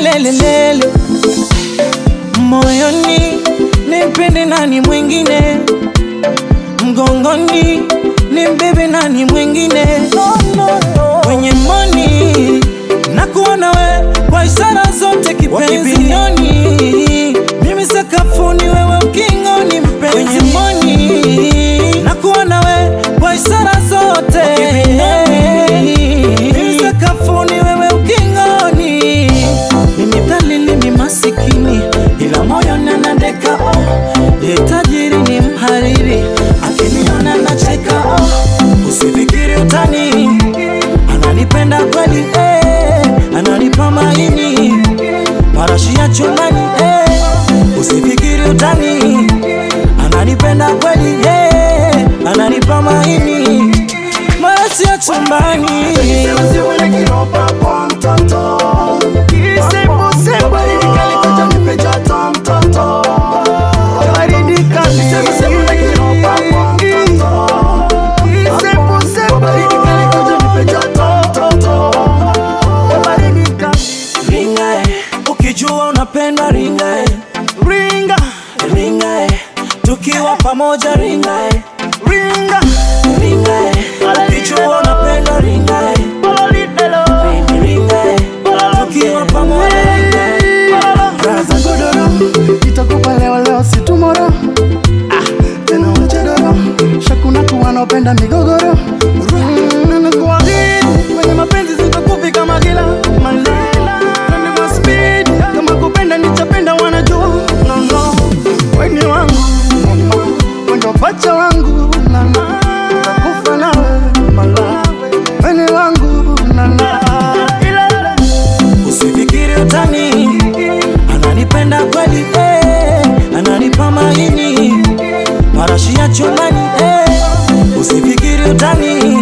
lelelelele moyoni nimpende nani mwingine mgongoni nimbebe nani mwingine kwenye moni na kuona we kwa ishara zote kipenzioni mimi sakafuni wewe ukingoni mpenzi kwenye moni na kuona we kwa ishara zote mimi sakafuni wewe ukingoni mimi dhalili ni masikini ila moyo nanadeka oh. Ye tajiri ni mhariri akiniona nacheka oh. Usifikiri utani ananipenda kweli eh. Ananipa maini marashi ya chumbani eh. Usifikiri utani ananipenda kweli eh. Ananipa maini marashi ya chumbani ringa eh. ukijua unapenda ringa eh. ringa ringa eh. tukiwa pamoja ringa eh. ringa ringa eh. ukijua unapenda ringa eh. ringa eh. tukiwa pamoja ringa eh. Raza godoro itakupa leo leo si tomorrow ah, tena wachadoro shakuna kuwa naopenda migogoro Mm, nakuahidi kwenye mapenzi sitakufi kama kila malela Twende kwa speed kama kupenda nichapenda wanajua no, no. weni wangu wendo pacha wangu nana takufa nawe mala weni wangu nana ilele Usifikiri utani ananipenda kweli eh, ananipa maini marashi ya chumbani eh. Usifikiri utani